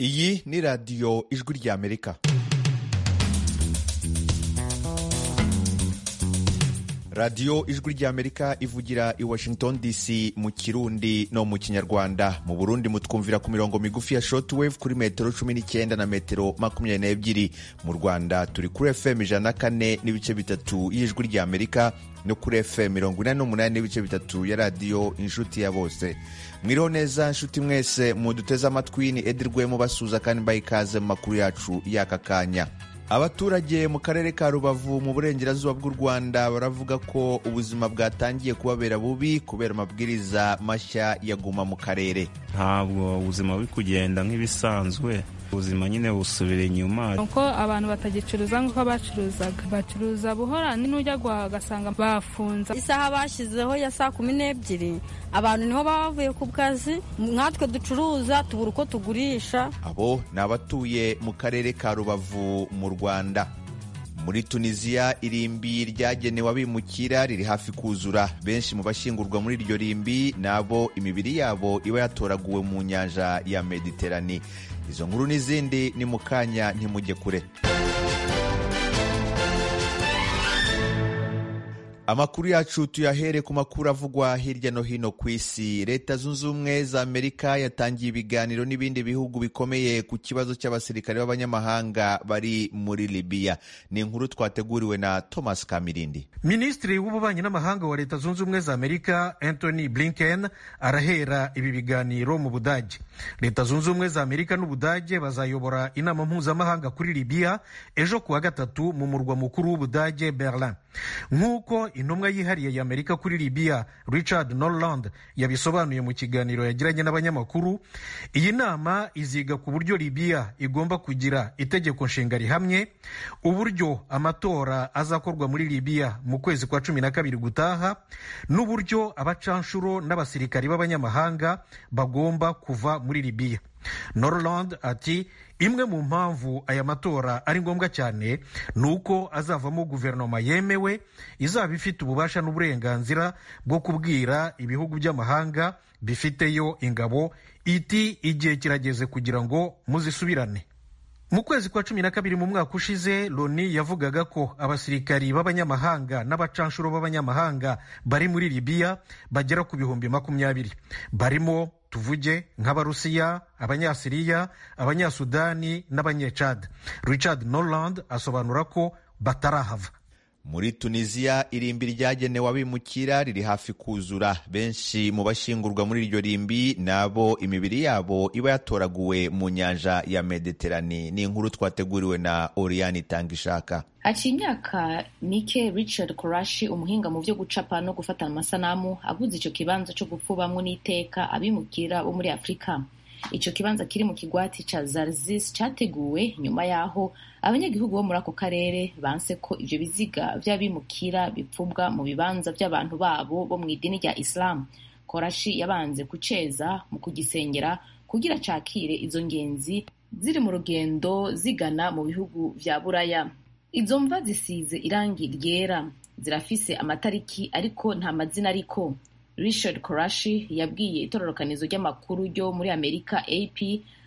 iyi ni radiyo ijwi ry'amerika radiyo ijwi ry'amerika ivugira i washington dc mu kirundi no mu kinyarwanda mu burundi mutwumvira ku mirongo migufi ya shortwave kuri metero cumi n'icyenda na metero makumyabiri n'ebyiri mu rwanda turi kuri fm ijana na kane n'ibice bitatu y'ijwi ry'amerika no kuri fm mirongo inani n'umunani n'ibice bitatu ya radiyo inshuti ya bose mwiriho neza nshuti mwese muduteze amatwi ni edi rwemo basuza kandi mbaye ikaze mu makuru yacu y'aka kanya abaturage mu karere ka rubavu mu burengerazuba bw'u rwanda baravuga ko ubuzima bwatangiye kubabera bubi kubera amabwiriza mashya yaguma mu karere ntabwo ubuzima buri kugenda nk'ibisanzwe ubuzima nyine busubira inyuma uko abantu batagicuruza nk'uko bacuruzaga bacuruza buhorani n'ujya guhaha ugasanga bafunze isaha bashyizeho ya saa kumi n'ebyiri abantu niho baba bavuye ku kazi nkatwe ducuruza tubura uko tugurisha abo ni abatuye mu karere ka rubavu mu rwanda muri tunisiya irimbi ryagenewe abimukira riri hafi kuzura benshi mu bashyingurwa muri iryo rimbi ni abo imibiri yabo iba yatoraguwe mu nyanja ya mediterane izo nkuru n'izindi ni mu kanya ntimujye kure amakuru yacu tuyahere ku makuru avugwa hirya no hino ku isi leta zunze ubumwe za amerika yatangiye ibiganiro n'ibindi bihugu bikomeye ku kibazo cy'abasirikare b'abanyamahanga bari muri libiya ni inkuru twateguriwe na thomas kamirindi minisitiri w'ububanyi n'amahanga wa leta zunze ubumwe za amerika anthony blinken arahera ibi biganiro mu budage leta zunze ubumwe za amerika n'ubudage bazayobora inama mpuzamahanga kuri libiya ejo kuwa gatatu mu murwa mukuru w'ubudage berlin nk'uko intumwa yihariye ya amerika kuri libiya richard norland yabisobanuye mu kiganiro yagiranye n'abanyamakuru iyi nama iziga ku buryo libiya igomba kugira itegeko nshinga rihamye uburyo amatora azakorwa muri libiya mu kwezi kwa cumi na kabiri gutaha n'uburyo abacanshuro n'abasirikari b'abanyamahanga bagomba kuva muri libiya norland ati imwe mu mpamvu aya matora ari ngombwa cyane ni uko azavamo guverinoma yemewe izaba ifite ububasha n'uburenganzira bwo kubwira ibihugu by'amahanga bifiteyo ingabo iti igihe kirageze kugira ngo muzisubirane mu kwezi kwa cumi na kabiri mu mwaka ushize loni yavugaga ko abasirikari b'abanyamahanga n'abacanshuro b'abanyamahanga bari muri libiya bagera ku bihumbi makumyabiri barimo tuvuge nk'abarusiya abanyasiriya abanyasudani n'abanyecad richard norland asobanura ko batarahava muri tunisiya irimbi ryagenewe abimukira riri hafi kuzura benshi mu bashyingurwa muri iryo rimbi ni abo imibiri yabo iba yatoraguwe mu nyanja ya mediterane ni inkuru twateguriwe na oriyani itangishaka haciye imyaka mike richard korashi umuhinga mu byo gucapa no gufata amasanamu aguze icyo kibanza cyo gupfubamwo n'iteka abimukira bo muri afurika icyo kibanza kiri mu kigwati cya zarzis cyateguwe nyuma y'aho abanyagihugu bo muri ako karere banse ko ibyo biziga by'abimukira bipfubwa mu bibanza by'abantu babo bo mu idini rya isilamu korashi yabanze kuceza mu kugisengera kugira cakire izo ngenzi ziri mu rugendo zigana mu bihugu bya buraya izo mva zisize irangi ryera zirafise amatariki ariko nta mazina ariko richard korashi yabwiye itororokanizo ry'amakuru ryo muri amerika ap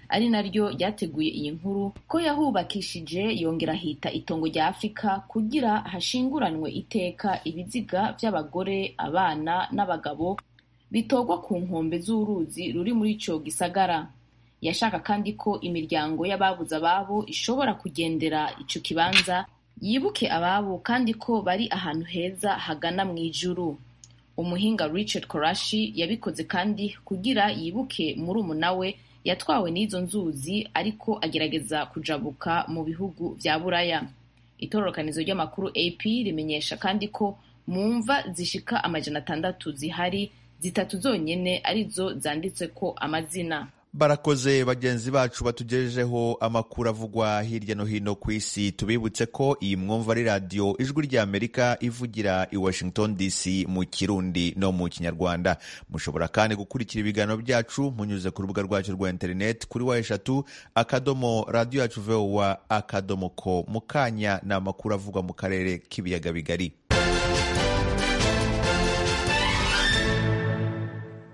ari naryo ryateguye iyi nkuru ko yahubakishije yongera ahita itongo rya afurika kugira hashinguranwe iteka ibiziga by'abagore abana n'abagabo bitogwa ku nkombe z'uruzi ruri muri icyo gisagara yashaka kandi ko imiryango y'ababuze ababo ishobora kugendera icyo kibanza yibuke ababo kandi ko bari ahantu heza hagana mu ijuru umuhinga richard korashi yabikoze kandi kugira yibuke murumuna we yatwawe n'izo nzuzi ariko agerageza kujabuka mu bihugu bya buraya itororokanizo ry'amakuru ap rimenyesha kandi ko mu mva zishika amajana atandatu zihari zitatu zonyine arizo zanditse ko amazina barakoze bagenzi bacu batugejejeho amakuru avugwa hirya no hino ku isi tubibutse ko iyi mwumva ari radiyo ijwi ry'amerika ivugira i washington dc mu kirundi no mu kinyarwanda mushobora kandi gukurikira ibiganiro byacu munyuze ku rubuga rwacu rwa interineti kuri wa eshatu akadomo radiyo yacu vowa akadomo ko mu kanya ni amakuru avugwa mu karere k'ibiyaga bigari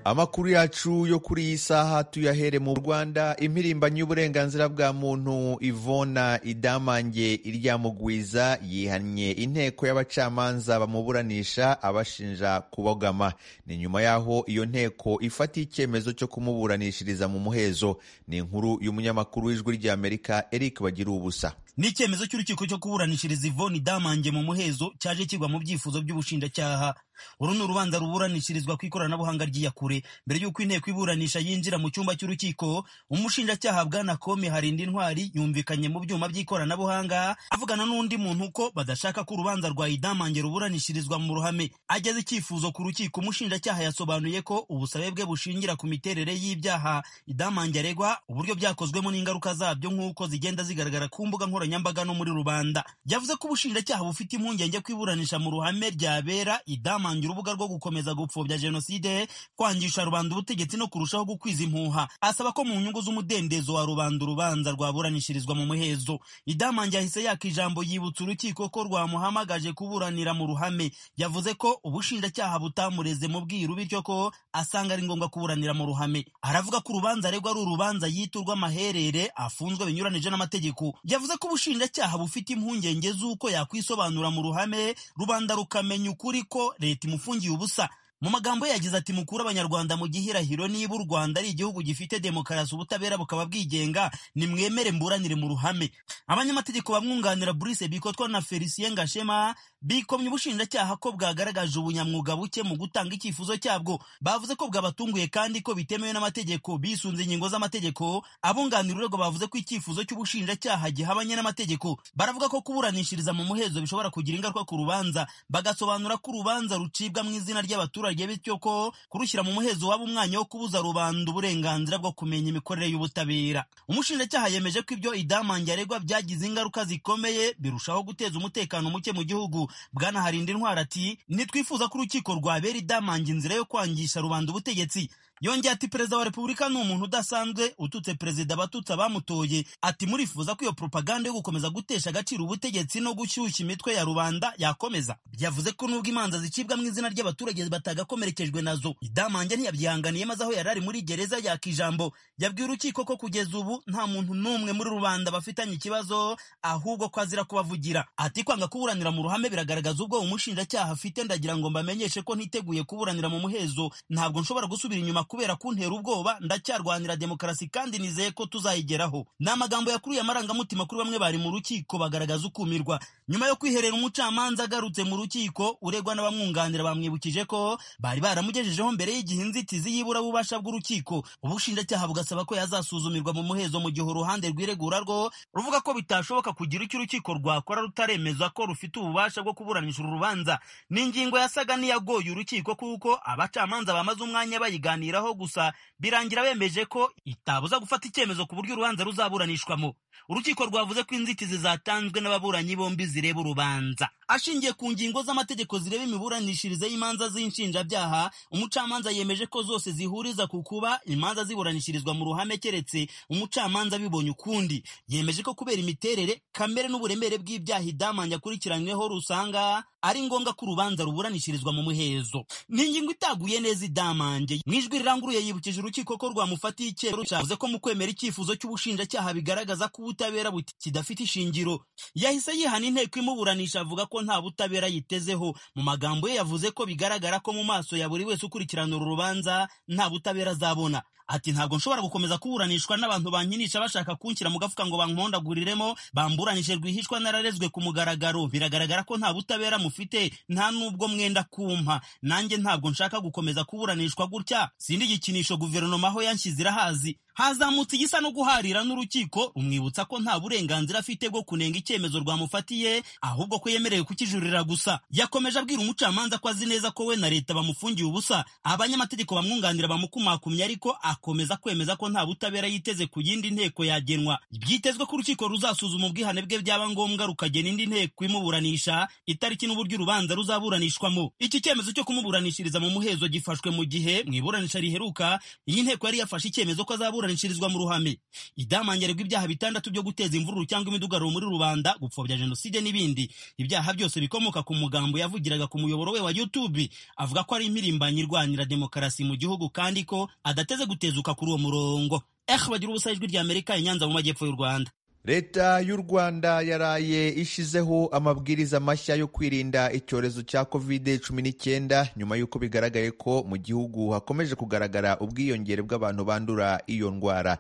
amakuru yacu yo kuri iyi saha tuyahere mu rwanda impirimbanyi y'uburenganzira bwa muntu ivona idamange iryamugwiza yihannye inteko y'abacamanza bamuburanisha abashinja kubogama ni nyuma y'aho iyo nteko ifata icyemezo cyo kumuburanishiriza mu muhezo ni inkuru y'umunyamakuru w'ijwi ry'amerika eric bagira ubusa ni icyemezo cy'urukiko cyo kuburanishiriza ivoni damange mu muhezo cyaje kigwa mu byifuzo by'ubushinjacyaha uru ni urubanza ruburanishirizwa ku ikoranabuhanga ry'iyakure mbere y'uko inteko iburanisha yinjira mu cyumba cy'urukiko umushinjacyaha bwana kome harinda intwari yumvikanye mu byuma by'ikoranabuhanga avugana n'undi muntu ko badashaka ko urubanza rwa idamange ruburanishirizwa mu ruhame ageze icyifuzo ku rukiko umushinjacyaha yasobanuye ko ubusabe bwe bushingira ku miterere y'ibyaha idamange aregwa uburyo byakozwemo n'ingaruka zabyo nk'uko zigenda zigaragara ku mbuga nkoranyambaga no muri rubanda yavuze ko ubushinjacyaha bufite impungenge ko iburanisha mu ruhame ryabera idamange bamangira urubuga rwo gukomeza gupfobya jenoside kwangisha rubanda ubutegetsi no kurushaho gukwiza impuha asaba ko mu nyungu z'umudendezo wa rubanda urubanza rwaburanishirizwa mu muhezo idamange yahise yaka ijambo yibutsa urukiko ko rwamuhamagaje kuburanira mu ruhame yavuze ko ubushinjacyaha butamureze mu bwiru bityo ko asanga ari ngombwa kuburanira mu ruhame aravuga ko urubanza aregwa ari urubanza yiturwa amaherere afunzwe binyuranije n'amategeko yavuze ko ubushinjacyaha bufite impungenge z'uko yakwisobanura mu ruhame rubanda rukamenya ukuri ko leta leta imufungiye ubusa mu magambo ye yagize ati mukuru abanyarwanda mu gihirahiro niba u rwanda ari igihugu gifite demokarasi ubutabera bukaba bwigenga nimwemere mburanire mu ruhame abanyamategeko bamwunganira burise bikotwa na felicien ngashema bikomye ubushinjacyaha ko bwagaragaje ubunyamwuga buke mu gutanga icyifuzo cyabwo bavuze ko bwabatunguye kandi ko bitemewe n'amategeko bisunze ingingo z'amategeko abunganira urego bavuze ko icyifuzo cy'ubushinjacyaha gihabanye n'amategeko baravuga ko kuburanishiriza mu muhezo bishobora kugira ingaruka ku rubanza bagasobanura ko urubanza rucibwa mu izina ry'abaturage abaturage bityo ko kurushyira mu muhezo waba umwanya wo kubuza rubanda uburenganzira bwo kumenya imikorere y'ubutabera umushinjacyaha yemeje ko ibyo idamange aregwa byagize ingaruka zikomeye birushaho guteza umutekano muke mu gihugu bwanaharinda intwara ati ntitwifuza ko urukiko rwabera idamange inzira yo kwangisha rubanda ubutegetsi yongeye ati perezida wa repubulika ni umuntu udasanzwe ututse perezida abatutsi abamutoye ati murifuza ko iyo propaganda yo gukomeza gutesha agaciro ubutegetsi no gushyushya imitwe ya rubanda yakomeza yavuze ko nubwo imanza zicibwa mu izina ry'abaturage batagakomerekejwe nazo idamange ntiyabyihanganiye maze aho yari ari muri gereza yaka ijambo yabwiye urukiko ko kugeza ubu nta muntu n'umwe muri rubanda bafitanye ikibazo ahubwo ko azira kubavugira ati kwanga kuburanira mu ruhame biragaragaza ubwo umushinjacyaha afite ndagira ngo mbamenyeshe ko ntiteguye kuburanira mu muhezo ntabwo nshobora gusubira inyuma kubera kuntera ubwoba ndacyarwanira demokarasi kandi nizeye ko tuzayigeraho ni amagambo yakuruye amarangamutima kuri bamwe bari mu rukiko bagaragaza ukumirwa nyuma yo kwiherera umucamanza agarutse mu rukiko uregwa n'abamwunganira bamwibukije ko bari baramugejejeho mbere y'igihe inzitizi y'iburabubasha bw'urukiko ubushinjacyaha bugasaba ko yazasuzumirwa mu muhezo mu gihe uruhande rw'iregura rwo ruvuga ko bitashoboka kugira icyo urukiko rwakora rutaremeza ko rufite ububasha bwo kuburanisha uru rubanza ni ingingo yasaga n'iyagoye urukiko kuko abacamanza bamaze umwanya bayiganira kuganiraho gusa birangira bemeje ko itabuza gufata icyemezo ku buryo urubanza ruzaburanishwamo urukiko rwavuze ko inzitizi zatanzwe n'ababuranyi bombi zireba urubanza ashingiye ku ngingo z'amategeko zireba imiburanishirize y'imanza z'inshinjabyaha umucamanza yemeje ko zose zihuriza ku kuba imanza ziburanishirizwa mu ruhame keretse umucamanza abibonye ukundi yemeje ko kubera imiterere kamere n'uburemere bw'ibyaha idamange akurikiranyweho rusanga ari ngombwa ko urubanza ruburanishirizwa mu muhezo ni ingingo itaguye neza idamange mu ijwi riranguruye yibukije urukiko ko rwamufatiye icyemezo cyavuze ko mu kwemera icyifuzo cy'ubushinjacyaha bigaragaza ko ubutabera kidafite ishingiro yahise yihana inteko imuburanisha avuga ko nta butabera yitezeho mu magambo ye yavuze ko bigaragara ko mu maso ya buri wese ukurikirana uru rubanza nta butabera azabona ati ntabwo nshobora gukomeza kuburanishwa n'abantu bankinisha bashaka kunshyira mu gafuka ngo bankondagururemo bamburanije rwihishwa nararezwe ku mugaragaro biragaragara ko nta butabera mufite nta n'ubwo mwenda kumpa nanjye ntabwo nshaka gukomeza kuburanishwa gutya sindi igikinisho guverinoma aho yanshyize irahazi hazamutse igisa no guharira n'urukiko rumwibutsa ko nta burenganzira afite bwo kunenga icyemezo rwamufatiye ahubwo ko yemerewe kukijurira gusa yakomeje abwira umucamanza ko azi neza ko we na leta bamufungiye ubusa abanyamategeko bamwunganira bamukumakumye ariko akomeza kwemeza ko nta butabera yiteze ku yindi nteko yagenwa byitezwe ko urukiko ruzasuzuma ubwihane bwe byaba ngombwa rukagena indi nteko imuburanisha itariki n'uburyo urubanza ruzaburanishwamo iki cyemezo cyo kumuburanishiriza mu muhezo gifashwe mu gihe mu iburanisha riheruka iyi nteko yari yafashe icyemezo ko azabura kuburanishirizwa mu ruhame idamangirirwa ibyaha bitandatu byo guteza imvururu cyangwa imidugararo muri rubanda gupfobya jenoside n'ibindi ibyaha byose bikomoka ku mugambo yavugiraga ku muyoboro we wa youtube avuga ko ari impirimbanyi irwanira demokarasi mu gihugu kandi ko adateze gutezuka kuri uwo murongo ehe bagira ubusa ijwi rya amerika inyanza mu majyepfo y'u rwanda leta y'u rwanda yaraye ishizeho amabwiriza mashya yo kwirinda icyorezo cya covid cumi n'icyenda nyuma y'uko bigaragaye ko mu gihugu hakomeje kugaragara ubwiyongere bw'abantu bandura iyo ndwara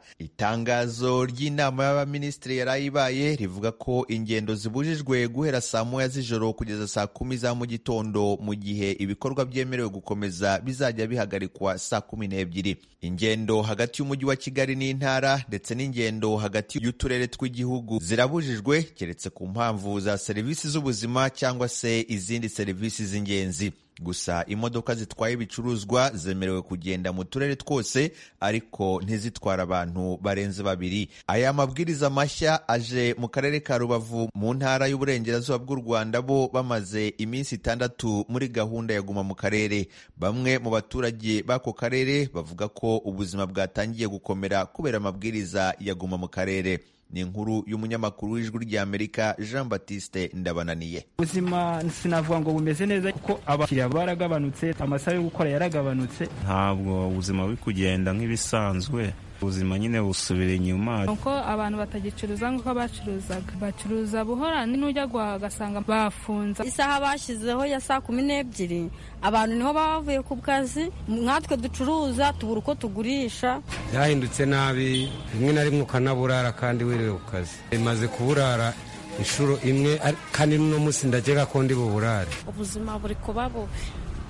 itangazo ry'inama y'abaminisitiri yarayibaye rivuga ko ingendo zibujijwe guhera saa moya z'ijoro kugeza saa kumi za mu gitondo mu gihe ibikorwa byemerewe gukomeza bizajya bihagarikwa saa kumi n'ebyiri ingendo hagati y'umujyi wa kigali n'intara ndetse n'ingendo hagati y'uturere tw'i igihugu zirabujijwe keretse ku mpamvu za serivisi z'ubuzima cyangwa se izindi serivisi z'ingenzi gusa imodoka zitwaye ibicuruzwa zemerewe kugenda mu turere twose ariko ntizitwara abantu barenze babiri aya mabwiriza mashya aje mu karere ka rubavu mu ntara y'uburengerazuba bw'u rwanda bo bamaze iminsi itandatu muri gahunda ya guma mu karere bamwe mu baturage b'ako karere bavuga ko ubuzima bwatangiye gukomera kubera amabwiriza ya guma mu karere ni inkuru y'umunyamakuru w'ijwi ry'amerika jean batiste ndabananiye ubuzima sinavuga ngo bumeze neza kuko abakiriya baragabanutse amasaha yo gukora yaragabanutse ntabwo ubuzima buri kugenda nk'ibisanzwe ubuzima nyine busubira inyuma nuko abantu batagicuruza nk'uko bacuruzaga bacuruza buhora n'ujya ugasanga bafunze isaha bashyizeho ya saa kumi n'ebyiri abantu niho baba bavuye ku kazi nkatwe ducuruza tubura uko tugurisha byahindutse nabi rimwe na rimwe ukanaburara kandi wiriwe ku kazi bimaze kuburara inshuro imwe kandi n'uno munsi ndagera ko ndi buburare ubuzima buri kuba bubi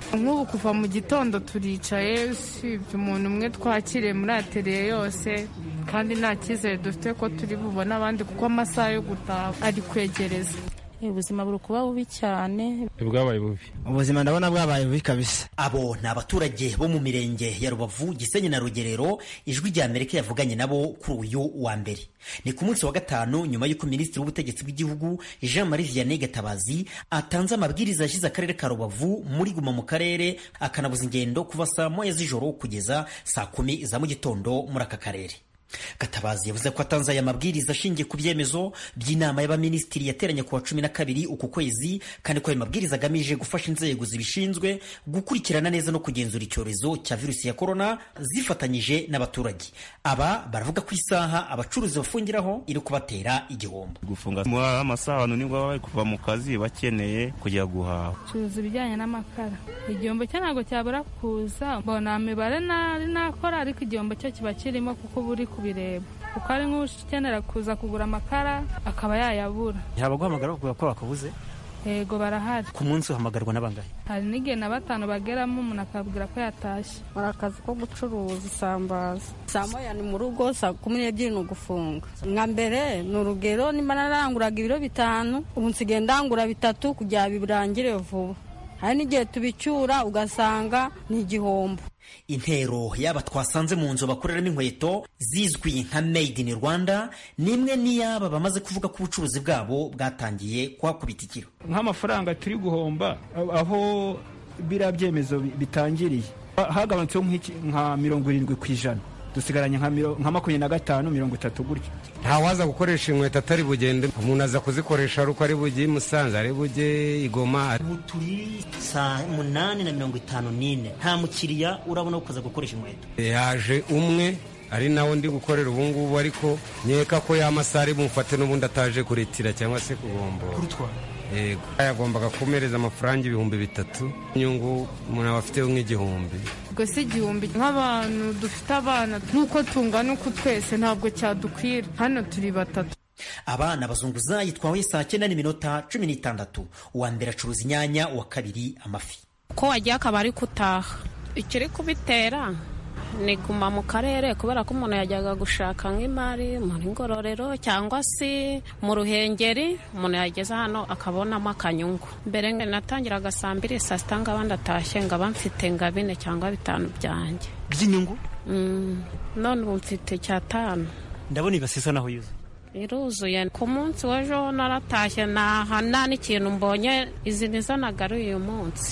nk'ubu kuva mu gitondo turicaye usibye umuntu umwe twakiriye muri ateriye yose kandi nta cyizere dufite ko turi bubone abandi kuko amasaha yo gutaha ari kwegereza ubuzima buri kuba bubi cyane bwabaye bubi ubuzima ndabona bwabaye bubi kabisa abo ni abaturage bo mu mirenge ya rubavu gisenyi na rugerero ijwi rya amerika yavuganye nabo kuri uyu wa mbere ni ku munsi wa gatanu nyuma y'uko minisitiri w'ubutegetsi bw'igihugu jean marie vianney gatabazi atanze amabwiriza yashyize akarere ka rubavu muri guma mu karere akanabuza ingendo kuva saa moya z'ijoro kugeza saa kumi za mu gitondo muri aka karere gatabazi yavuze ko atanze aya mabwiriza ashingiye ku byemezo by'inama y'abaminisitiri yateranye ku wa cumi na kabiri uku kwezi kandi ko ayo mabwiriza agamije gufasha inzego zibishinzwe gukurikirana neza no kugenzura icyorezo cya virusi ya korona zifatanyije n'abaturage aba baravuga ko isaha abacuruzi bafungiraho iri kubatera igihombo gufunga amasaha abantu nibwo baba bari kuva mu kazi bakeneye kujya guhaha curuza ibijyanye n'amakara igihombo cyo ntabwo cyabura kuza mbona mibare nari nakora ariko igihombo cyo kiba kirimo kuko buri kubireba kuko ari nk'ukenera kuza kugura amakara akaba yayabura ntabwo guhamagara bakubwira ko bakabuze yego barahari ku munsi uhamagarwa n'abangahe hari n'igihe na batanu bageramo umuntu akabwira ko yatashye hari akazi ko gucuruza isambaza saa moya ni mu rugo saa kumi n'ebyiri ni ugufunga nka mbere ni urugero nimba naranguraga ibiro bitanu ubu nsigaye ndangura bitatu kugira ngo birangire vuba hari n'igihe tubicyura ugasanga ni igihombo intero y'aba twasanze mu nzu bakoreramo inkweto zizwi nka made in rwanda ni imwe n'iyaba bamaze kuvuga ko ubucuruzi bwabo bwatangiye kuhakubita ikiro nk'amafaranga turi guhomba aho biriya byemezo bitangiriye hagabanutseho nka mirongo irindwi ku ijana dusigaranye nka makumyabiri na gatanu mirongo itatu gutyo ntawaza gukoresha inkweto atari bugende umuntu aza kuzikoresha ari uko ari bujye i musanze ari bujye i goma ubu turi saa munani na mirongo itanu n'ine nta mukiriya urabona kuza gukoresha inkweto yaje umwe ari nawe ndi gukorera ubu ngubu ariko nkeka ko y'amasaha ari bumufate n'ubundi ataje kuretira cyangwa se kugombora yego yagombaga kumereza amafaranga ibihumbi bitatu inyungu umuntu aba afiteho nk'igihumbi ubwo si igihumbi nk'abantu dufite abana n'uko tungana uku twese ntabwo cyadukwira hano turi batatu abana bazunguza yitwawe saa cyenda n'iminota cumi n'itandatu uwa mbere acuruza inyanya uwa kabiri amafi ko wagiye akaba ari gutaha ikiri kubitera ni guma mu karere kubera ko umuntu yajyaga gushaka nk'imari muri ngororero cyangwa se mu ruhengeri umuntu yageze hano akabonamo akanyungu mbere natangiraga saa mbiri saa sita ngaba ndatashye ngaba mfite nka bine cyangwa bitanu byanjye by'inyungu none ubu mfite icyatanu ndabona ibasisa naho yuzuye iruzuye ku munsi w'ejo naratashye nta n'ikintu mbonye izi nizo nagaruye uyu munsi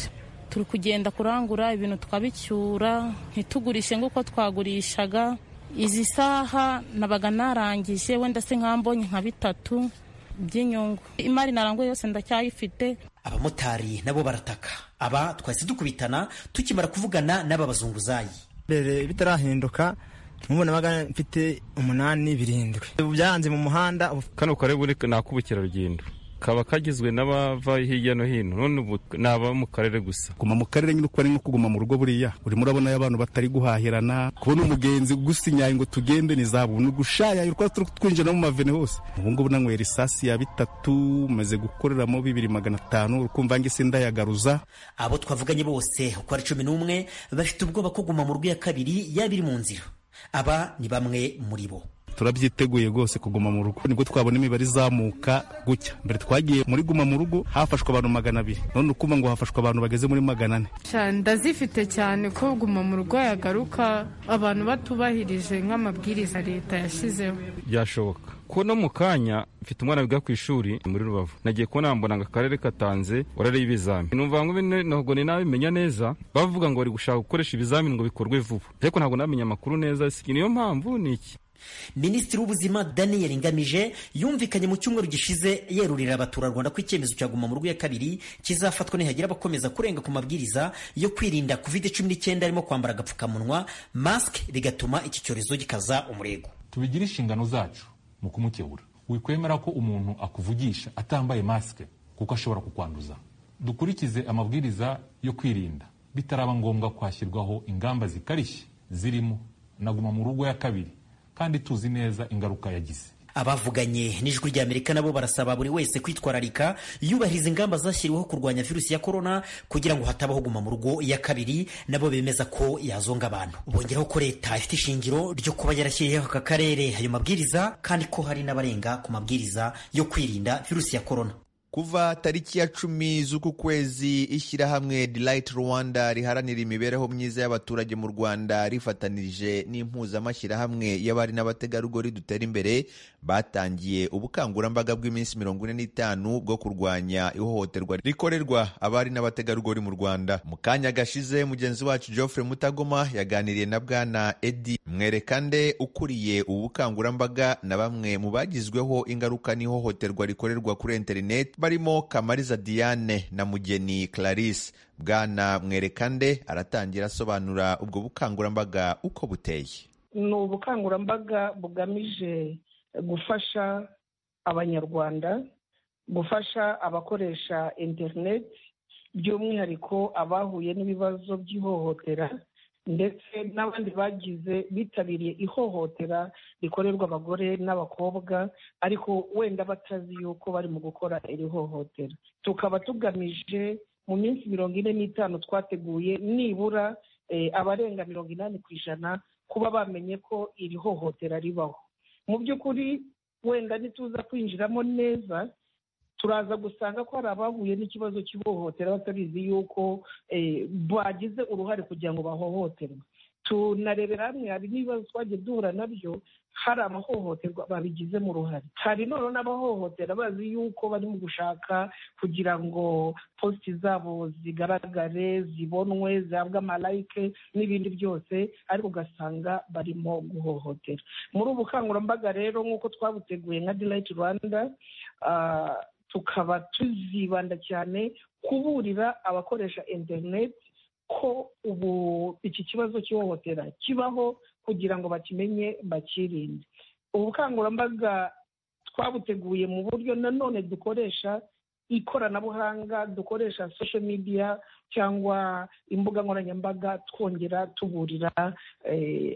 turi kugenda kurangura ibintu twabicyura ntitugurishe nk'uko twagurishaga izi saha nabaga narangije wenda se nkambonye nka bitatu by'inyungu imari naranguye yose ndacyayifite abamotari nabo barataka aba twahise dukubitana tukimara kuvugana n'aba bazunguzayi mbere bitarahinduka mubona baga mfite umunani birindwi ubu byaranze mu muhanda kano kare buri ni ak'ubukerarugendo kaba kagizwe n'abava hirya no hino none ubu ni ababa mu karere gusa guma mu karere nyine uko ari nko kuguma mu rugo buriya urimo urabona abantu batari guhahirana kubona umugenzi gusinyaye ngo tugende ni zabu ni ugushayaya urwa turi twinjira no mu mavene hose ubu ngubu nanywera isasi ya bitatu maze gukoreramo bibiri magana atanu ukumva ngo isi ndayagaruza abo twavuganye bose uko ari cumi n'umwe bafite ubwoba ko guma mu rugo ya kabiri yaba iri mu nzira aba ni bamwe muri bo turabyiteguye rwose kuguma mu rugo nibwo twabona imibare izamuka gutya mbere twagiye muri guma mu rugo hafashwe abantu magana abiri none ukuvuga ngo hafashwe abantu bageze muri magana ane ndazifite cyane ko guma mu rugo yagaruka abantu batubahirije nk'amabwiriza leta yashyizeho byashoboka ko no mu kanya mfite umwana wiga ku ishuri muri rubavu nagiye kubona mbona ngo akarere katanze orare y'ibizami numva ngo bine ntabwo ni nabimenya neza bavuga ngo bari gushaka gukoresha ibizamini ngo bikorwe vuba ariko ntabwo namenya amakuru neza niyo mpamvu ni iki minisitiri w'ubuzima daniel ngamije yumvikanye mu cyumweru gishize yerurira abaturarwanda ko icyemezo cya guma mu rugo ya kabiri kizafatwa nihagira abakomeza kurenga ku mabwiriza yo kwirinda covid cumi n'icyenda harimo kwambara agapfukamunwa masike bigatuma iki cyorezo gikaza umurego tubigira inshingano zacu mu kumukebura wikwemera ko umuntu akuvugisha atambaye masike kuko ashobora kukwanduza dukurikize amabwiriza yo kwirinda bitaraba ngombwa kwashyirwaho ingamba zikarishye zirimo na guma mu rugo ya kabiri kandi tuzi neza ingaruka yagize abavuganye n'ijwi ry'amerika nabo barasaba buri wese kwitwararika yubahiriza ingamba zashyiriweho kurwanya virusi ya korona kugira ngo hatabaho guma mu rugo ya kabiri nabo bemeza ko yazonga abantu bongeraho ko leta ifite ishingiro ryo kuba yarashyiriyeho aka karere ayo mabwiriza kandi ko hari n'abarenga ku mabwiriza yo kwirinda virusi ya korona kuva tariki ya cumi z'uku kwezi ishyirahamwe delight rwanda riharanira imibereho myiza y'abaturage mu rwanda rifatanirije n'impuzamashyirahamwe y'abari n'abategarugori dutera imbere batangiye ubukangurambaga bw'iminsi mirongo ine n'itanu bwo kurwanya ihohoterwa rikorerwa abari n'abategarugori mu rwanda mu kanya gashize mugenzi wacu geoffrey mutagoma yaganiriye na bwana edi mwerekande ukuriye ubu bukangurambaga na bamwe mu bagizweho ingaruka n'ihohoterwa rikorerwa kuri interineti barimo kamariza diane na mugeni clarisse bwana mwerekande aratangira asobanura ubwo bukangurambaga uko buteye ni ubukangurambaga bugamije gufasha abanyarwanda gufasha abakoresha interineti by'umwihariko abahuye n'ibibazo by'ihohotera ndetse n'abandi bagize bitabiriye ihohotera rikorerwa abagore n'abakobwa ariko wenda batazi yuko bari mu gukora iri hohotera tukaba tugamije mu minsi mirongo ine n'itanu twateguye nibura abarenga mirongo inani ku ijana kuba bamenye ko iri hohotera ribaho mu by'ukuri wenda ntituza kwinjiramo neza turaza gusanga ko hari abahuye n'ikibazo cy'ihohotera batabizi yuko bagize uruhare kugira ngo bahohoterwe tunarebera hamwe hari n'ibibazo twagiye duhura nabyo hari abahohoterwa babigizemo uruhare hari none n'abahohotera bazi yuko bari mu gushaka kugira ngo positi zabo zigaragare zibonwe zihabwe amalayike n'ibindi byose ariko ugasanga barimo guhohotera muri ubu bukangurambaga rero nk'uko twabuteguye nka dirayiti rwanda tukaba tuzibanda cyane kuburira abakoresha interineti ko ubu iki kibazo cy'ihohotera kibaho kugira ngo bakimenye bakirinde ubu bukangurambaga twabuteguye mu buryo nanone dukoresha ikoranabuhanga dukoresha social media cyangwa imbuga nkoranyambaga twongera tuburira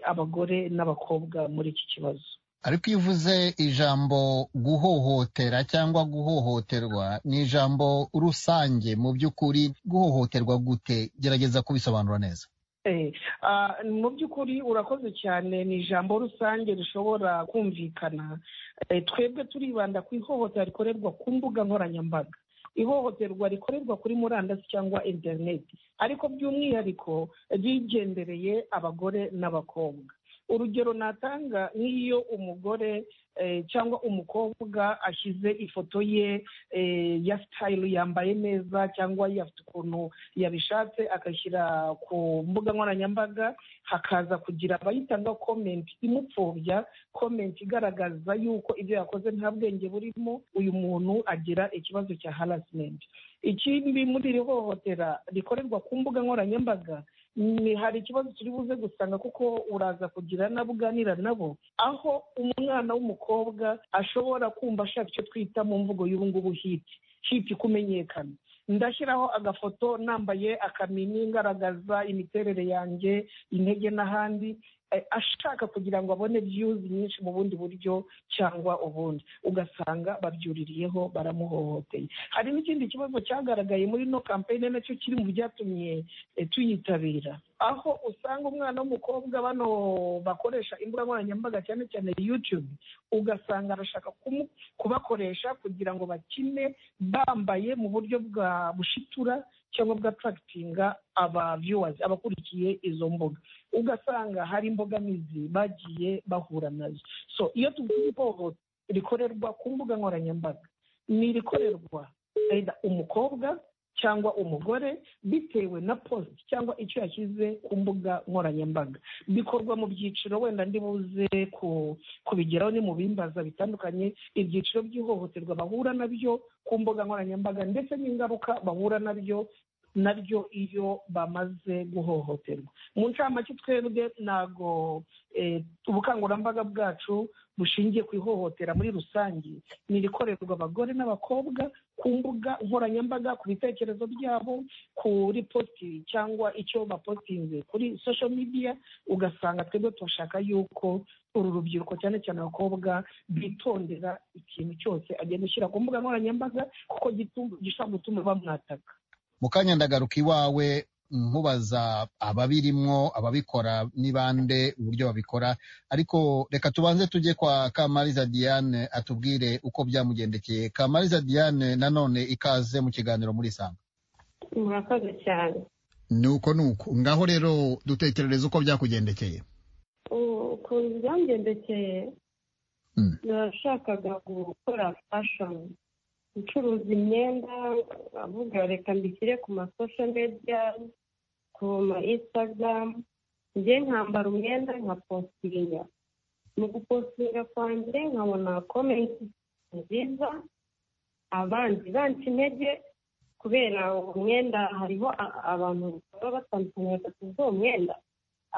abagore n'abakobwa muri iki kibazo ariko iyo uvuze ijambo guhohotera cyangwa guhohoterwa ni ijambo rusange mu by'ukuri guhohoterwa gute gerageza kubisobanura neza mu by'ukuri urakoze cyane ni ijambo rusange rishobora kumvikana twebwe turibanda ku ihohotera rikorerwa ku mbuga nkoranyambaga ihohoterwa rikorerwa kuri murandasi cyangwa interineti ariko by'umwihariko rigendereye abagore n'abakobwa urugero natanga nk'iyo umugore eh, cyangwa umukobwa ashyize ifoto ye eh, ya sitayilo yambaye neza cyangwa afite ukuntu yabishatse agashyira ku mbuga nkoranyambaga hakaza kugira abayitanga komenti imupfobya komenti igaragaza yuko ibyo yakoze nta bwenge burimo uyu muntu agira ikibazo cya harasimenti ikindi muri iri hohotera rikorerwa ku mbuga nkoranyambaga ni hari ikibazo turi buze gusanga kuko uraza kugira n'abo uganira nabo aho umwana w'umukobwa ashobora kumva ashaka icyo twita mu mvugo y'ubungubu hiti hiti kumenyekana ndashyiraho agafoto nambaye akamini ngaragaza imiterere yanjye intege n'ahandi eh, ashaka kugira ngo abone views nyinshi mu bundi buryo cyangwa ubundi ugasanga babyuririyeho baramuhohoteye hari n'ikindi kibazo cyagaragaye muri no campaign nacyo kiri mu byatumye eh, tuyitabira aho usanga umwana w'umukobwa bano bakoresha imbuga nkoranyambaga cyane cyane youtube ugasanga arashaka kumu- kubakoresha kugira ngo bakine bambaye mu buryo bwa bushitura cyangwa bw'atarakitinga aba viewers abakurikiye izo mbuga ugasanga hari imbogamizi bagiye bahura nazo so iyo tuvuze ihohoterwa rikorerwa ku mbuga nkoranyambaga ni irikorerwa either umukobwa cyangwa umugore bitewe na post cyangwa icyo yashyize ku mbuga nkoranyambaga bikorwa mu byiciro wenda ndi buze ku- kubigeraho ni mu bimbaza bitandukanye ibyiciro by'ihohoterwa bahura nabyo ku mbuga nkoranyambaga ndetse n'ingaruka bahura nabyo nabyo iyo bamaze guhohoterwa mu ncamake twebwe ntago eh, ubukangurambaga bwacu bushingiye ku ihohotera muri rusange ni irikorerwa abagore n'abakobwa ku mbuga nkoranyambaga ku bitekerezo byabo kuri posti cyangwa icyo bapostinze kuri social media ugasanga twebwe turashaka yuko uru rubyiruko cyane cyane abakobwa bitondera ikintu cyose agenda ushyira ku mbuga nkoranyambaga kuko gitu- gishobora gutuma bamwataka mu kanya ndagaruka iwawe nkubaza ababirimwo ababikora n'ibande uburyo babikora ariko reka tubanze tujye kwa kamariza diane atubwire uko byamugendekeye kamariza diane nanone ikaze mu kiganiro muri sanga murakoze cyane nuko nuko ngaho rero dutekerereza uko byakugendekeye U- ukuntu byangendekeye nashakaga gukora fashoni ncuruza imyenda avuga reka mbishyire ku masosho media ku ma instagram njye nkambara umwenda nkapostinga mu gupostinga kwanjye nkabona komenti nziza abandi banca intege kubera uwo mwenda hariho a- abantu baba batandukanye batatu b'uwo mwenda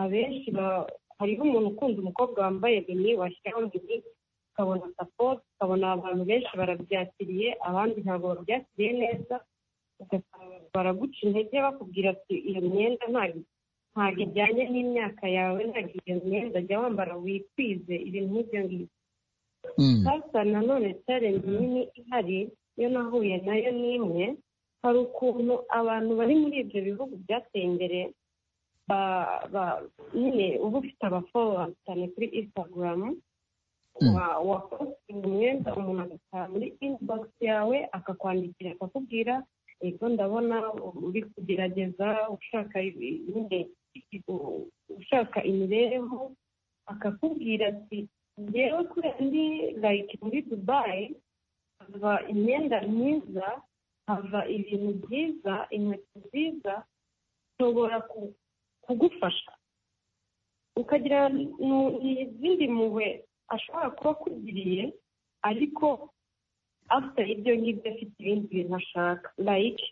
abenshi ba- hariho umuntu ukunda umukobwa wambaye bini washyiraho bini ukabona sapoti ukabona abantu benshi barabyakiriye abandi ntabwo babyakiriye neza ugasanga baraguca intege bakubwira ati iyo myenda ntago ntago ijyanye n'imyaka yawe ntago iyo myenda jya wambara wikwize ibintu nk'ibyo ngibyo hasa nanone challenge nini ihari iyo nahuye nayo ni imwe hari ukuntu abantu bari muri ibyo bihugu byateye imbere ba- ba- nyine uba ufite abafowa cyane kuri instagram wa- wapostinga umwenda umuntu agataha muri inbox yawe akakwandikira akakubwira ego ndabona uri kugerageza ushaka ibi- nyine u- ushaka imibereho akakubwira ati njyewe kuri ndi like muri dubayi hava imyenda myiza hava ibintu byiza inkweto nziza nshobora ku- kugufasha ukagira nu- izindi mpuhwe ashobora kuba akugiriye ariko afite ibyo ngibyo afite ibindi bintu ashaka like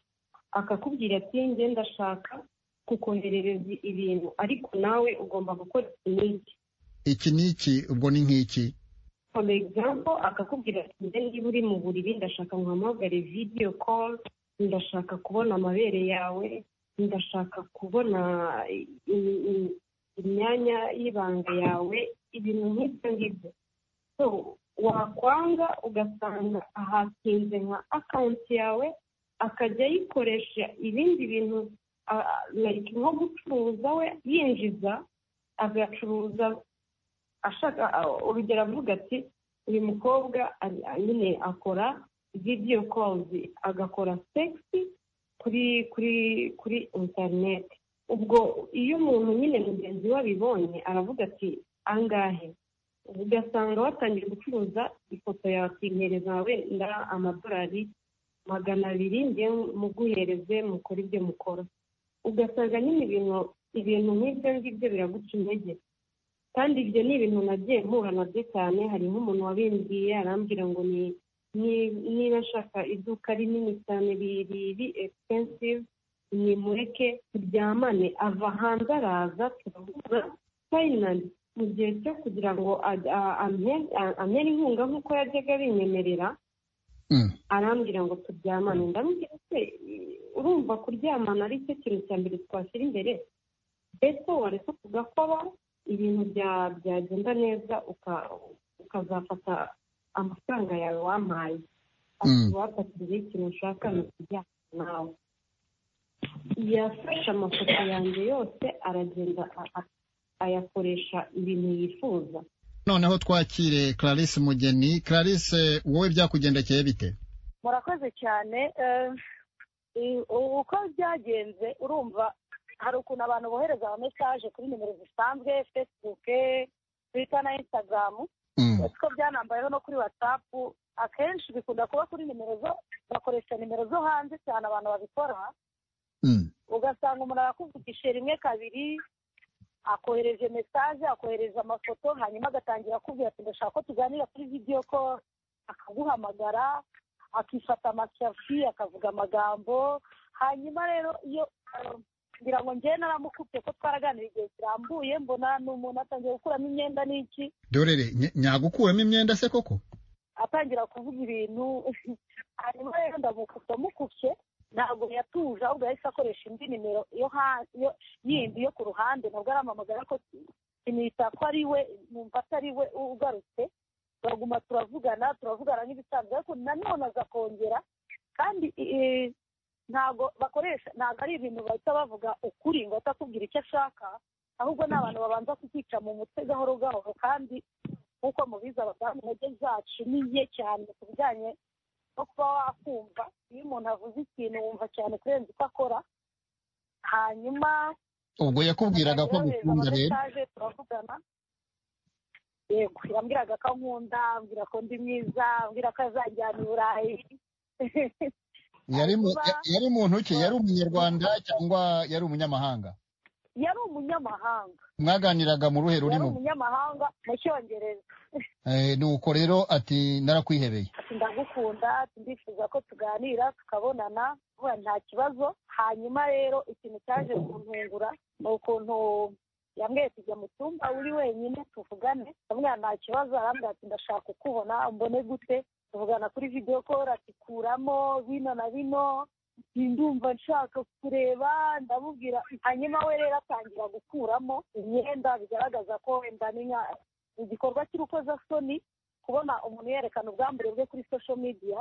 akakubwira ati njye ndashaka kukoherereza ibintu ariko nawe ugomba gukora iki n'iki iki n'iki ubwo ni nk'iki for example akakubwira ati njye niba uri mu buriri ndashaka nkuhamagare video call ndashaka kubona amabere yawe ndashaka kubona i- i- i- imyanya y'ibanga yawe ibintu nk'ibyo ngibyo so wakwanga ugasanga ahatinze nka akawunti yawe akajya ayikoresha ibindi bintu ah, ah, like nko gucuruza we yinjiza agacuruza ashaka ah, urugero avuga ati uyu mukobwa ari- ah, nyine akora video calls agakora sexy kuri kuri kuri interineti ubwo iyo umuntu nyine mugenzi we abibonye aravuga ati angahe ugasanga batangiye gucuruza ifoto yawe ukinkereza wawe nda amadolari magana abiri njye muguhereze mukore ibyo mukora ugasanga nyine ibintu ibintu nk'ibyo ngibyo biraguca intege kandi ibyo ni ibintu nagiye mpura nabyo cyane hari nk'umuntu wabimbwiye arambwira ngo ni ni- niba nshaka iduka rinini cyane riri expensive nimureke turyamane ava hanze araza turahuza finally mu gihe cyo kugira ngo aj- a- ampe- a- ampere inkunga nk'uko yajyaga abinyemerera arambwira ngo turyamane ndamubwira se urumva kuryamana ari cyo kintu cya mbere twashyira imbere mbese wareka tugakora ibintu bya- byagenda neza uka- ukazafata amafaranga yawe wampaye Mm. wafatiriye ikintu ushaka ni ukujyana nawe yafashe amafoto yanjye yose aragenda a- a- ayakoresha ibintu yifuza noneho twakire clarisse mugeni clarisse wowe byakugendekeye bite murakoze cyane eh, i- u- uko byagenze urumva hari ukuntu abantu bohereza amamesaje kuri nimero zisanzwe facebook twitter na instagram ariko byanambayeho no kuri whatsapp akenshi bikunda kuba kuri nimero zo bakoresha nimero zo hanze cyane abantu babikora ugasanga umuntu arakuvugisha rimwe kabiri akohereje mesaje akohereje amafoto hanyuma agatangira akubwira ati ndashaka ko tuganira kuri video ko akaguhamagara akifata amashafi akavuga amagambo hanyuma rero iyo eh, ngira ngo njyewe naramukubye ko twaraganira igihe kirambuye mbona ni umuntu atangiye gukuramo imyenda n'iki dorere ny- nyagukuramo imyenda se koko atangira kuvuga ibintu hanyuma rero ndamukubye mukubye ntabwo yatuje ahubwo yahise akoresha indi nimero yo ha- yo- yindi yo ku ruhande nabwo arampamagara ko sinita ko ari we numva atari we ugarutse turaguma turavugana turavugana nk'ibisanzwe ariko nanone aza kongera kandi eh, ntabwo bakoresha ntabwo ari ibintu bahita bavuga ukuri ngo atakubwira icyo ashaka ahubwo ni abantu babanza kukica mu mutwe gahoro gahoro kandi nk'uko mubizi abadamu intege zacu ni nke cyane ku bijyanye no kuba wakumva iyo umuntu avuze ikintu wumva cyane kurenza uko akora hanyuma ubwo yakubwiraga ko yohereza agukunda rero amamesage, turavugana yego yambwiraga ko ankunda ambwira ko ndi mwiza ambwira ko azajyana i burayi yari mu- ya- yari muntu ki yari umunyarwanda cyangwa yari umunyamahanga yari umunyamahanga mwaganiraga mu ruhe yari rurimo umunyamahanga mu cyongereza Eh, nuko rero ati narakwihebeye ati ndagukunda ati ndifuza ko tuganira tukabonana vuba nta kibazo hanyuma rero ikintu cyaje kuntungura ni ukuntu yambwiye tujya mu cyumba uri wenyine tuvugane ndamubwira nta kibazo arambwira ati ndashaka kukubona mbone gute tuvugana kuri video call ati kuramo bino na bino ati ndumva nshaka kureba ndamubwira hanyuma we rero atangira gukuramo imyenda bigaragaza ko wenda ni nka- igikorwa cy'urukozasoni kubona umuntu yerekana ubwambure bwe kuri social media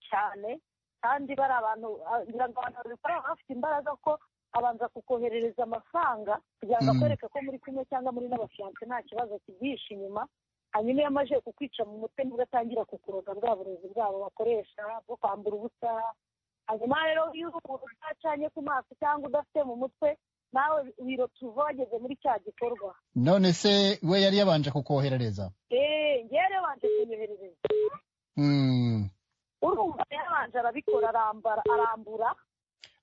cyane kandi bari abantu ah, ngira ngo abantu babikora baba bafite imbaraga ko abanza kukoherereza amafaranga kugira ngo Mm. akwereke ko muri kumwe cyangwa muri n'abafiyanse nta kibazo kibyihishe inyuma hanyuma iyo amaze kukwica mu mutwe nibwo atangira kukuroga bwa burezi bwabo bakoresha bwo kwambura ubusa hanyuma rero iyo umuntu utacanye ku maso cyangwa udafite mu mutwe nawe wirota uva wageze muri cya gikorwa none se we yari yabanje kukoherereza eee ngewe rero banje kunyoherereza Mm. urumva yaranje arabikora arambara arambura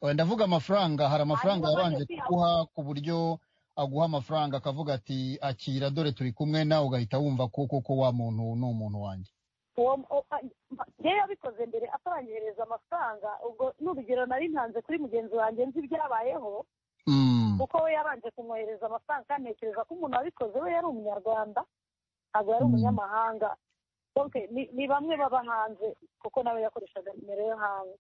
Eh, ndavuga amafaranga hari amafaranga Hanyuma yabanje bajya kuguha ku buryo aguha amafaranga akavuga ati akira dore turi kumwe nawe ugahita wumva ko koko wa muntu ni umuntu wanjye uwo o- a- ngewe yabikoze mbere ataranyohereza amafaranga ubwo n'urugero nari ntanze kuri mugenzi wanjye nzi ibyabayeho kuko we yabanje kumwohereza amafaranga kandi ntekereza ko umuntu wabikoze we yari umunyarwanda ntabwo yari umunyamahanga donc ni- ni bamwe baba hanze kuko nawe yakoreshaga nimero yo hanze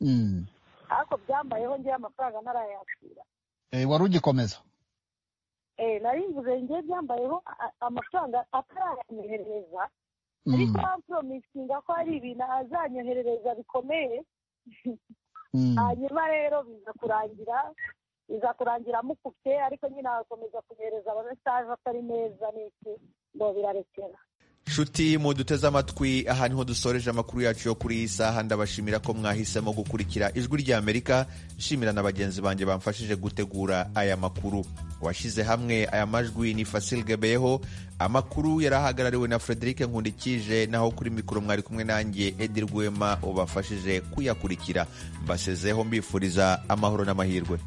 ariko byambayeho ngewe amafaranga ntarayakira Eh, wari ugikomeza Eh, nari mvuze ngewe byambayeho a- a- amafaranga atarayanyoherereza ariko bamporomisinga ko hari ibintu azanyoherereza bikomeye hanyuma rero biza kurangira biza kurangira amukubye ariko nyine agakomeza kunyohereza amamesaje atari meza n'iki ngo birarekera nshuti muduteze amatwi aha niho dusoreje amakuru yacu yo kuri iyi saha ndabashimira ko mwahisemo gukurikira ijwi ry'amerika nshimira na bagenzi banjye bamfashije gutegura aya makuru washyize hamwe aya majwi ni fasil gebeyeho amakuru yari ahagarariwe na frederic nkundikije naho kuri mikoro mwari kumwe nanjye edi rwema ubafashije kuyakurikira mbasezeho mbifuriza amahoro n'amahirwe